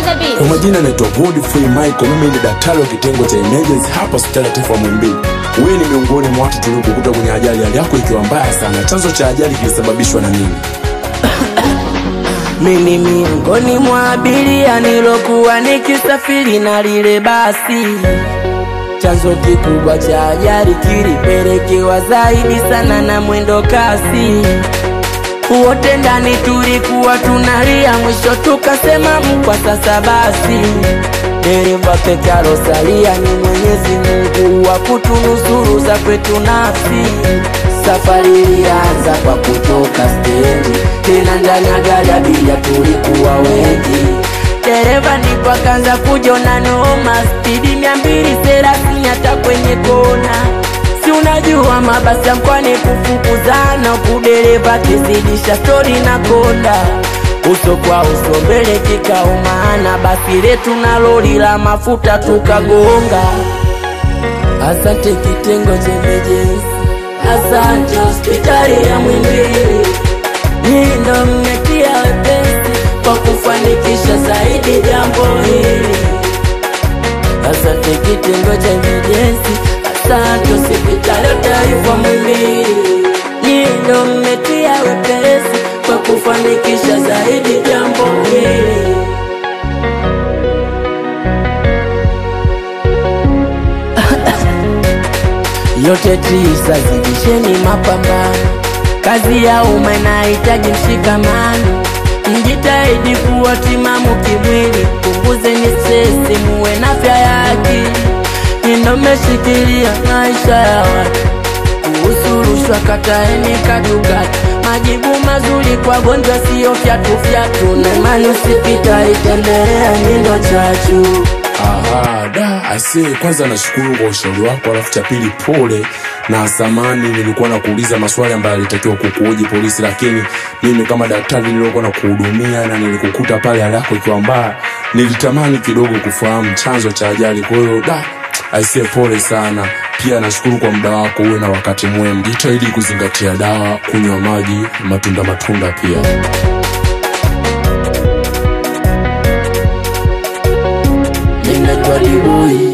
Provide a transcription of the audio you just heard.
the beat. Kwa majina naitwa Godfrey Michael, mimi ni daktari wa kitengo cha emergency hapa hospitali ya taifa ya Muhimbili. Wewe ni miongoni mwa watu tuliokukuta kwenye ajali, hali yako ikiwa mbaya sana. Chanzo cha ajali kilisababishwa na nini? Mimi miongoni mwa abiria nilokuwa nikisafiri na lile basi. Chanzo kikubwa cha ajali kilipelekewa zaidi sana na mwendo kasi. Wote ndani tulikuwa tunalia, mwisho tukasema mkwa sasa basi. Dereva peke alosalia ni Mwenyezi Mungu wa kutunusuru za kwetu nafsi. Safari ilianza kwa kutoka stendi, tena ndani ya gari abiria tulikuwa wengi. Dereva ndipo akaanza kujiona noma, spidi mia mbili thelathini hata kwenye kona. Si unajua mabasi ya mkoani kufukuzana, huku dereva kizidisha stori na konda uso kwa uso mbele kikaumana, basi letu na lori la mafuta tukagonga. Asante kitengo cha emergency, asante hospitali ya Muhimbili, hii ndo mmetia wepesi kwa kufanikisha zaidi jambo hili. Asante kitengo cha emergency, asante hospitali ya taifa Muhimbili, hii ndo mmetia wepesi kwa kufanikisha zaidi jambo hili. yote tisa, zidisheni mapambano. Kazi ya umma inahitaji mshikamano, mjitahidi kuwa timamu kimwili, punguzeni stresi, muwe na afya ya akili. Ndo mmeshikilia maisha ya watu kuhusu rushwa, kataeni katukatu. Majibu mazuri kwa gonjwa sio fyatu fyatu, na imani usipita itendelea, nindo chachu Aha, da, aisee, kwanza nashukuru kwa ushauri wako, alafu cha pili pole na samani, nilikuwa na kuuliza maswali ambayo alitakiwa kukuoji polisi, lakini mimi kama daktari niliokuwa na kuhudumia na nilikukuta pale hali yako ikiwa mbaya, nilitamani kidogo kufahamu chanzo cha ajali. Kwa hiyo da, aisee, pole sana. Pia nashukuru kwa muda wako, uwe na wakati mwema. Jitahidi kuzingatia dawa, kunywa maji, matunda matunda pia. Ninaitwa Liboi